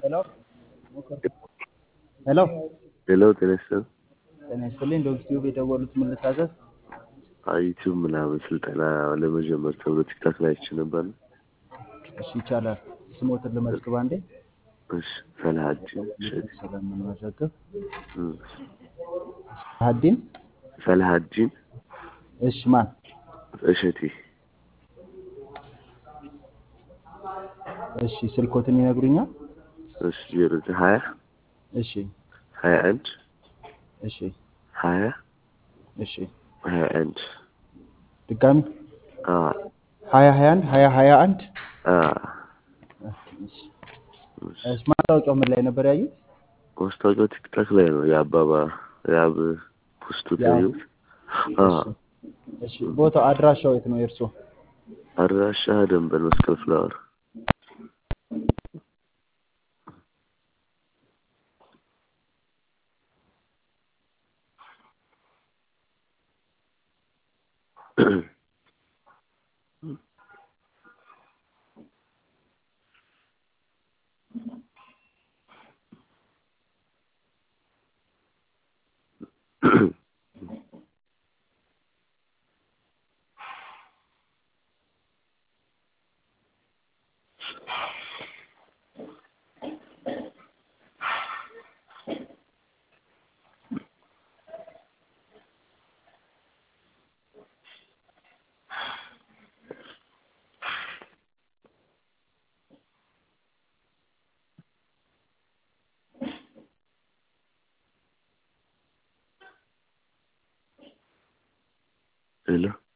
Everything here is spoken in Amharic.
ሄሎ ሄሎ ሄሎ ጤና ይስጥልኝ። ጤና ይስጥልኝ። ዶግ ቲዩብ የደወሉት ምን ልታዘዝ? ዩቲዩብ ምናምን ስልጠና ለመጀመር ተብሎ ቲክታክ ላይ አይቼ ነበር። እሺ ይቻላል። ስሞትን ልመዝግብ አንዴ እሺ ሰላሀዲን እሸቴ ስለምንመዘግብ እም፣ ሀዲን ሰላሀዲን እሺ ማን እሸቴ እሺ ስልኮትን ይነግሩኛል? እሺ ዜሮ ዘጠኝ ሀያ እሺ ሀያ አንድ እሺ ሀያ እሺ ሀያ አንድ ድጋሚ አ ሀያ ሀያ አንድ ሀያ ሀያ አንድ አ እሺ እሺ ማስታወቂያው ምን ላይ ነበር ያዩት? ማስታወቂያው ቲክታክ ላይ ነው። የአባባ የአብ ፖስቱ ያዩት። አ እሺ ቦታው አድራሻው የት ነው የእርሶ? አድራሻ ደንበል መስቀል ፍላወር ሄሎ